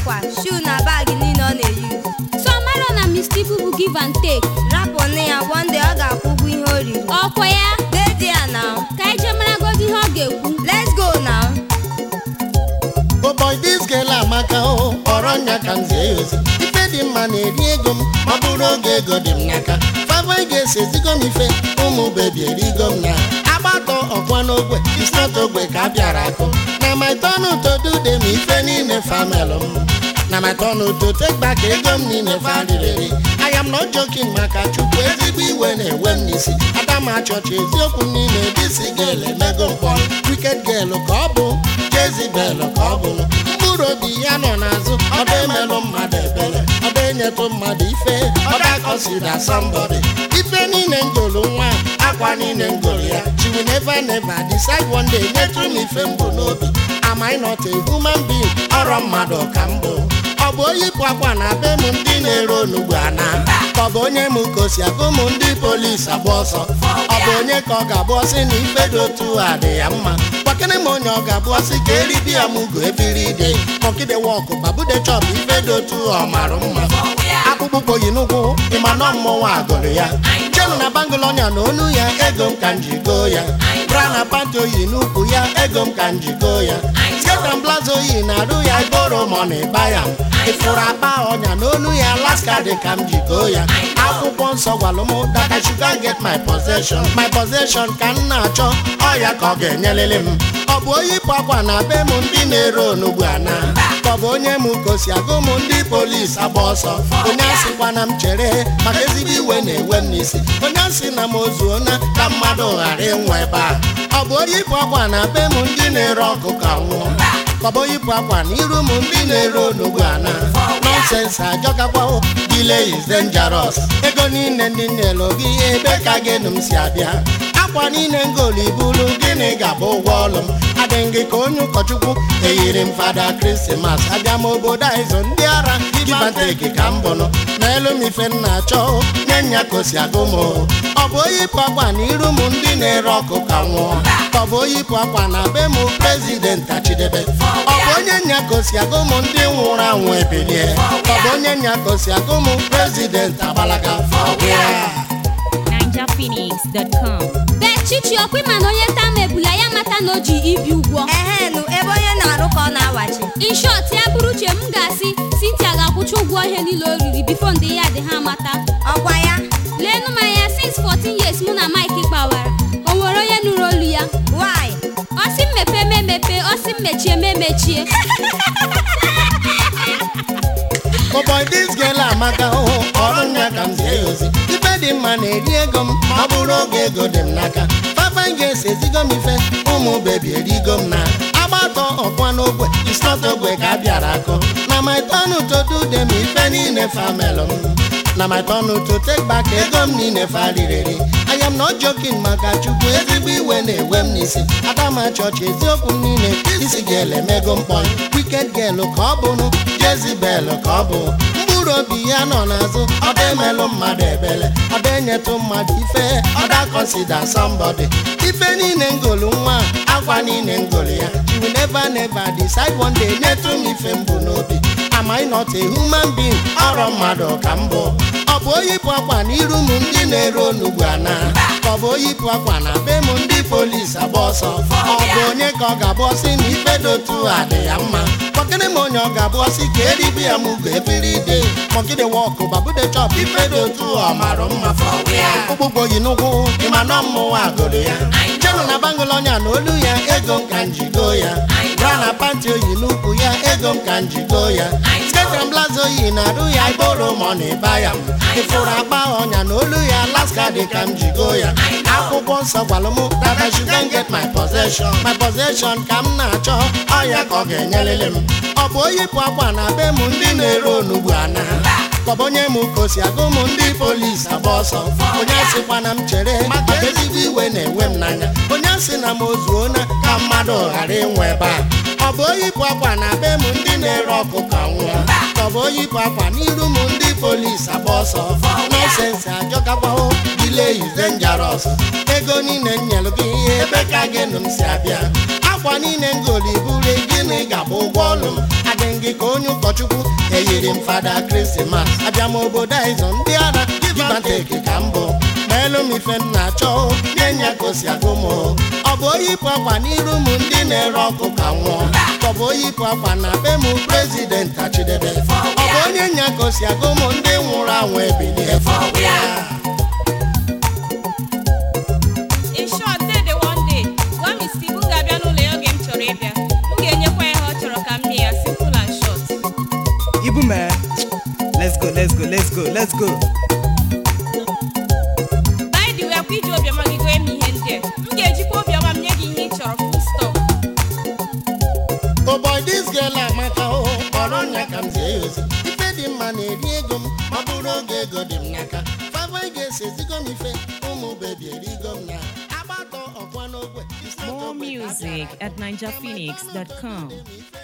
akwa shuu na baagi niile ọ na-eyi so mara na Mr. Ibu bụ give and take rapụnụ ya one day ọ ga-akwụ ụgwọ ihe o riri ọkwa ya dedi ya now ka anyị jee maragodo ihe ọ ga-ekwu let's go now Oh boy, this girl amaka o kpọrọ nya ka m zie ya ozi ife dị mma na-eri ego m ọ bụrụ oge ego dị m n'aka fava ga-esi ezigo m ife ụmụ bebi erigo m na agbatọ ọkwa n'ogwe isnot ogwe ka a bịara akụ na my turn to do them ife niile famelụ m na my turn to take back ego m niile faririri I am not joking maka chukwu ezigbo iwe na-ewe m n'isi adama chọọchị eziokwu m niile disi gel emego mkpọ wicked girl ka ọ bụ Jezibel ka ọ bụ mkpụrụ obi ya nọ n'azụ ọba emelụ mmadụ ebere ọba enyetụ mmadụ ife ọba kọsida somebody ife niile ngolu nwa akwa niile ngolu ya she will never never decide one day nyetụ m ife mbụ n'obi am I not a human being ọrọ mmadụ ka m bụ ọ bụ oyipụ akwa na be m ndị na-ere onugbu ana ka ọ bụ onye m kosi agụ m ndị polisi agba ọsọ ọ bụ onye ka ọ ga-abụ ọsị na ife dị otu a dị ya mma gbakere m onye ọ ga-abụ ọsị ka eribi ya m ugo ebiri ide mọkide wọkụ babude chọp ife dị otu ọ mara mma akpụkpọ ụkwụ yi n'ụkwụ ịma nọ mmọnwụ agụrụ ya chenu na bangụl ọnya na onu ya ego m ka m ji goo ya bra na panti oyi n'ukwu ya ego m ka m ji goo ya sketa blaza oyi na-arụ ya iboro mọna ịba ya ịfụrụ akpa ọnya n'onu ya alaska dị ka m ji goo ya akwụkwọ nsọ gwalụ m that I should go and get my possession my possession ka m na-achọ ọya ka ọ ga-enyelele m ọ bụ oyipụ akwa na be m ndị na-ere onugbu ana ka ọ bụ onye m kosi agụ m ndị polisi agba ọsọ onye asịkwana m chere maka ezigbo iwe na-ewe m n'isi onye asị na m ozuona ka mmadụ ghara ịnwa ebe a ọ bụ oyipụ akwa na be m ndị na-ere ọkụ ka nwụọ ka ọ bụ oyipụ akwa na iru m ndị na-ere onugbu ana nọnsensị ajọkakwa delay is dangerous ego niile ndị nyelu gị ebe ka gịnụ m si abịa akwa niile ngolu ibulu gịnị ga-abụ ụgwọ ọlụ m adịghị gị ka onye ụkọchukwu eyiri m fada krismas abịa m obodo a ịzụ ndị ara gibanteki ka m bụnụ n'elu m ife m na-achọ nye nya kosi agụ m ọ bụ oyipụ akwa na iru m ndị na-ere ọkụ ka nwụọ ka ọ bụ oyipụ akwa na be m prezident achidebe ọ bụ onye nya kosi agụ m ndị nwụrụ anwụ ebilie ka ọ bụ onye nya kosi agụ m prezident agbalaga fọwịa ninjaphoenix.com bet chichi ọkwa ịma na onye nta mebula ya mata na o ji ibi ụgwọ ehenu ebe onye na-arụ ka ọ na-awachi in short ya bụrụ uche m ga-asị Cynthia ga-akwụcha ụgwọ ihe niile o riri bifo ndị ya dị ha mata ọkwa ya leenụ m anya since 14 years mụ na Mike kpawara o nwere onye nụrụ olu ya why ọsị m mepee m emepe ọsị m mechie m emechie Oh boy, this girl amaka o ọrụ nya ka m zie ya ozi ife dị mma na-eri ego m ma ọ bụrụ oge ego dị m n'aka fafa ga-esi ezigo m ife ụmụ bebi erigo m na agbatọ ọkwa n'ogwe isnot ogwe ka a bịara akụ na my turn to do them ife niile famelụ m na my turn to take back ego m niile faririri I am not joking maka chukwu ezigbo iwe na-ewe m n'isi adama chọọchị eziokwu m niile isi ga-ele mego mkpọrọ wicked girl ka ọ bụrụ Jezibel ka ọ bụ mkpụrụ obi ya nọ n'azụ ọda emelụ mmadụ ebele ọda enyetụ mmadụ ife ọda consider somebody ife niile ngolu nwa akwa niile ngolu ya she will never never decide one day nyetụ m ife mbụ n'obi am I not a human being ọrọ mmadụ ka m bụ ọ bụ oyipụ akwa na iru m ndị na-ere onugbu ana ka ọ bụ oyipụ akwa na be m ndị polisi agba ọsọ ọ bụ onye ka ọ ga-abụ ọsị na ife dị otu a dị ya mma kpọkịrị m onye ọ ga-abụ ọsị ka eribi ya m ugo ebiri ide mọgide wọkụ babude chọp ife dị otu ọ mara mma ụgbụgbọ yi n'ụkwụ ịma nọ mmụnwa agụrụ ya chenu na bangụl ọnya na olu ya ego m ka m ji goo ya bra na panti oyi n'ukwu ya ego m ka m ji goo ya sketram blaza oyi na-arụ ya iboro mọna ịba ya m ịfụrụ akpa ọnya na olu ya alaska dị ka m ji goo ya akwụkwọ nsọ gwalụ m that I should go and get my possession my possession ka m na-achọ ọya ka ọ ga-enyelele m ọ bụ oyipụ akwa na be m ndị na-ere onugbu ana ka ọ bụ onye m kosi agụ m ndị polisi agba ọsọ onye asịkwana m chere maka ezigbo iwe na-ewe m n'anya onye asị na m ozuona ka mmadụ ghara ịnwe ebe a ọ bụ oyipụ akwa na be m ndị na-ere ọkụ ka nwụọ ka ọ bụ oyipụ akwa n'iru m ndị polisi agba ọsọ nọsensị ajọkakwaho delay is dangerous ego niile m nyelụ gị ebe ka gịnụ m si abịa akwa niile ngoli buru gịnị ga-abụ ụgwọ ọlụ m adị gị ka onye ụkọchukwu eyiri m fada krismas abịa m obodo aịzọ ndị ara gibanteki ka mbụ meelu m ife m na-achọ nye nya ka o si agụ m ọ bụ oyipụ akwa n'iru m ndị na-ere ọkụ ka nwụọ ka ọ bụ oyipụ akwa na be m prezident achidebe ọ bụ onye nya ka o si agụ m ndị nwụrụ anwụ ebilie in short dede one day gwa m isi m ga-abịa n'ụlọ ya oge m chọrọ ịbịa m ga-enyekwa ya ihe ọ chọrọ ka m mee ya simple and short Ibu man. Let's go, let's go, let's go, let's go. by the way akwa iji obiọma gị goe m ihe ndị a m ga-ejikwa obiọma m nye gị ihe ị chọrọ full stop Oh boy, this girl amaka o kpọrọ nya ka m zie ya ozi ife dị mma na-eri ego m ma ọ bụrụ oge ego dị m n'aka fava ga-esi ezigo m ife ụmụ bebi erigo m na agbatọ ọkwa n'ogwe More music at ninjaphoenix.com. ife